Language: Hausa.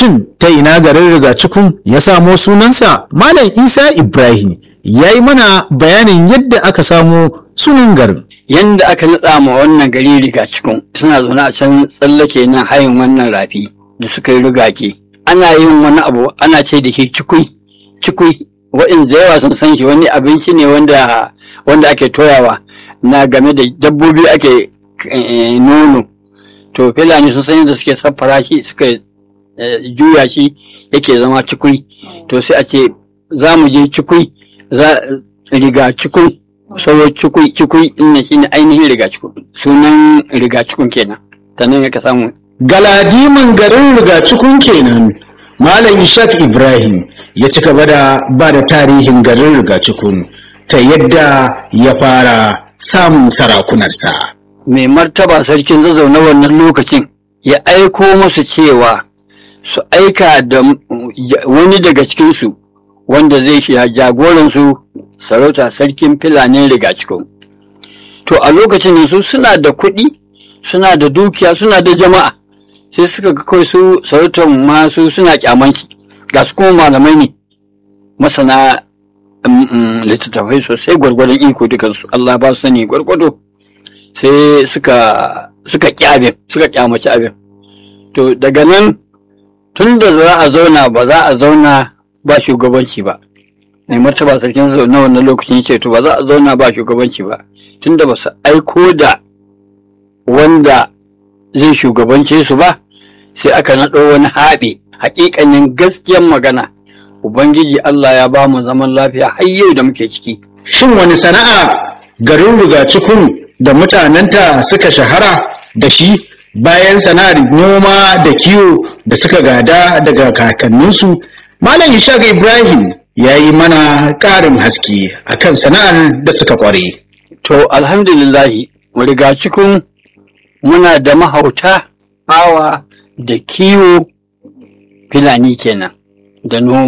shin ta ina garin rigacikun ya samo sunansa malam isa ibrahim ya yi mana bayanin yadda aka samo sunan garin yanda aka naɗa ma wannan gari riga cikin suna zaune a can tsallake nan hayin wannan rafi da suka yi rigake ana yin wani abu ana ce da shi cikui cikui waɗanda yawa sun san shi wani abinci ne wanda wanda ake toyawa na game da dabbobi ake eh, nono to filani sun san yadda suke saffara shi suka eh, juya shi yake zama cikui to sai a ce za mu je cikui za riga cikui sauro cikui cikui ɗin shi ne ainihin riga cikui sunan riga cikun kenan sannan ya ka samu galadiman garin rigacikun kenan malam ishaq ibrahim ya ci gaba da ba da tarihin garin rigacikun ta yadda ya fara samun sarakunarsa mai martaba sarkin zazzau na wannan lokacin ya aiko musu cewa su aika da m- ja- wani daga cikinsu wanda zai shi jagoransu sarauta sarkin filanin rigacikun to a lokacin nan su suna da kuɗi suna da dukiya suna da jama'a sai suka ga kawai su sarautar masu suna kyamanci ga su kuma malamai ne masana mm, mm, littattafai sosai gwargwadon iko dukansu Allah ba su sani gwargwado sai suka suka ƙi abin suka kyamaci abin to daga nan tun da za a zauna ba za a zauna ba shugabanci ba mai martaba sarkin zau na wannan lokacin ce to ba za a zauna ba shugabanci ba tun da ba su aiko da wanda zai shugabance su ba sai aka naɗo wani haɓe haƙiƙanin gaskiyar magana ubangiji Allah ya ba mu zaman lafiya har yau da muke ciki shin wani sana'a garin rigacikun da mutanenta suka shahara da shi bayan sana'ar noma da kiwo da suka gada daga kakanninsu malam ishaq ibrahim ya yi mana ƙarin haske akan sana'ar da suka ƙware To, alhamdulillahi, riga cikin muna da mahauta, awa da kiwo filani kenan, da noma.